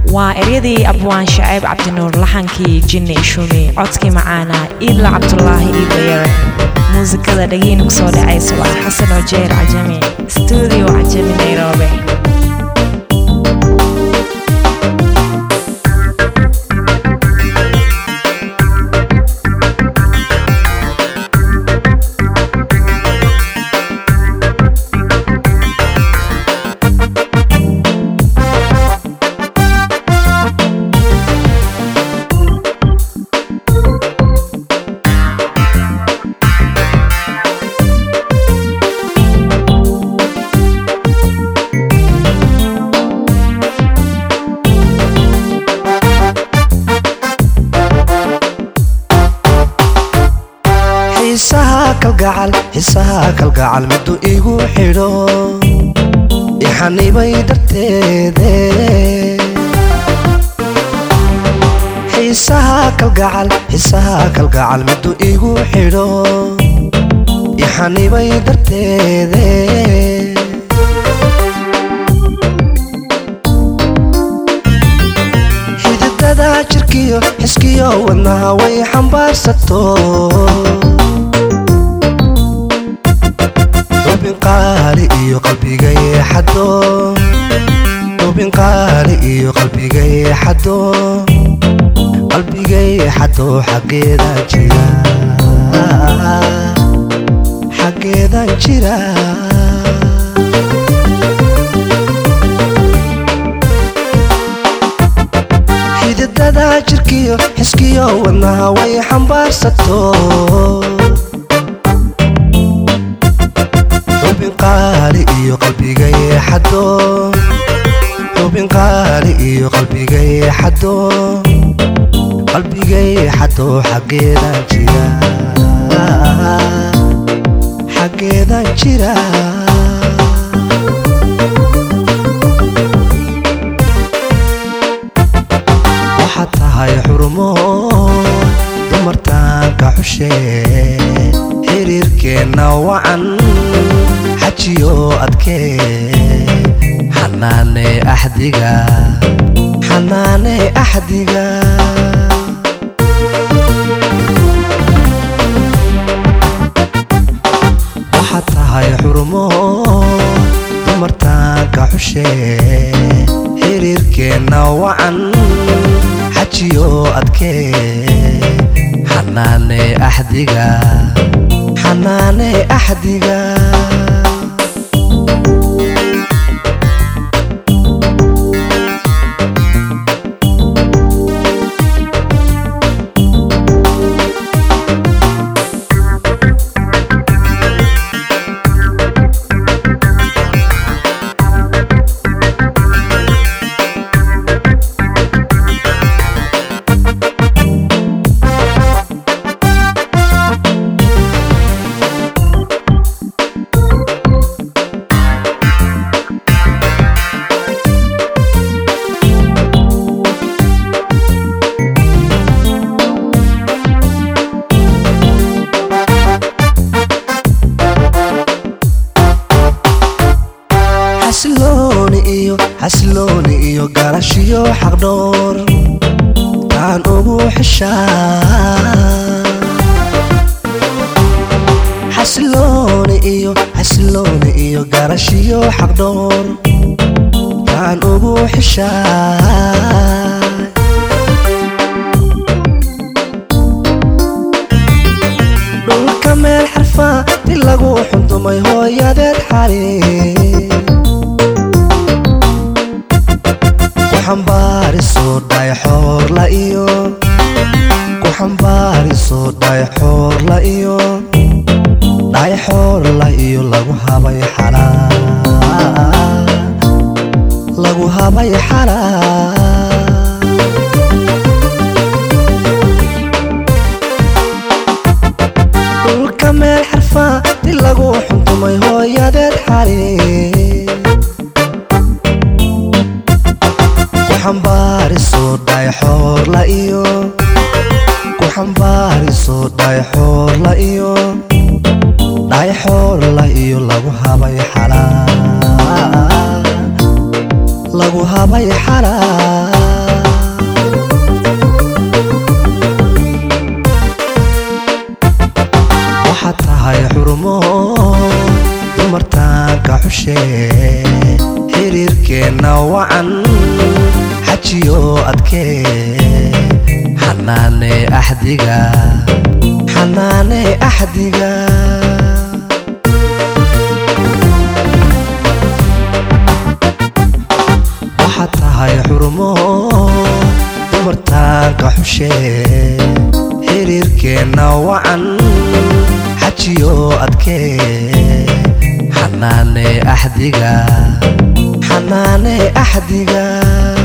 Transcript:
waa eryadii abwaan shaceeb cabdinuur laxankii jinni ishumi codkii macaana iidla cabdulaahi iidlayare muusikada dhagiin ku soo dhacaysa waa xasan ojeer cajami stuudio cajami nairobi xiisaha kalgacal xiisaha kalgacal miduu igu xidho ixanibay darteede xiisaha kalgacal xiisaha kalgacal miduu igu xidho ixanibay darteede xididada jirkiyo xiskiyo wadnaha way xambaarsato xubin qaali iyo qalbigay xado xubin qaali iyo qalbigay xado qalbigay xado xaggeedan jira xaggeedan jira xididada jirkiyo xiskiyo wadnaha way xambaarsato xubin qaali iyo qalbigay xado xubin qaali iyo qalbigay xado qalbigay xado xaggeedan jira xaggeedan jira waxaad tahay xurmo dumartaanka xushe xiriirkeenna wacan xajiyo adkee xanaane axdiga xanaane axdiga waxaad tahay xurmo dumartaanka xushe xiriirkeenna wacan xajiyo adkee xanaane axdiga xanaane axdiga xasilooni iyo xasilooni iyo garashiyo xaqdhoor taan ugu xishaa xasilooni iyo xasilooni iyo garashiyo xaqdhoor taan ugu xishaa dhulka meel xarfa di lagu xundumay hooyadeed xali ku xambaariso dhayxoorla iyo ku xambaariso dhayxoorla iyo dhayxoorla iyo lagu habay xalaa lagu habay xalaa dhulka meel xarfa di lagu xuntumay hooyadeed xali ku xambaariso dhayxoorla iyo ku xambaariso dhayxoorla iyo dhayxoorla iyo lagu habay xalaa lagu habay xalaa xushee xiriirkeenna wacan xajiyo adkee xanaane axdiga xanaane axdiga waxaad tahay xurmo dumartaanka xushee xiriirkeenna wacan xajiyo adkee xanaane axdiga xanaane axdiga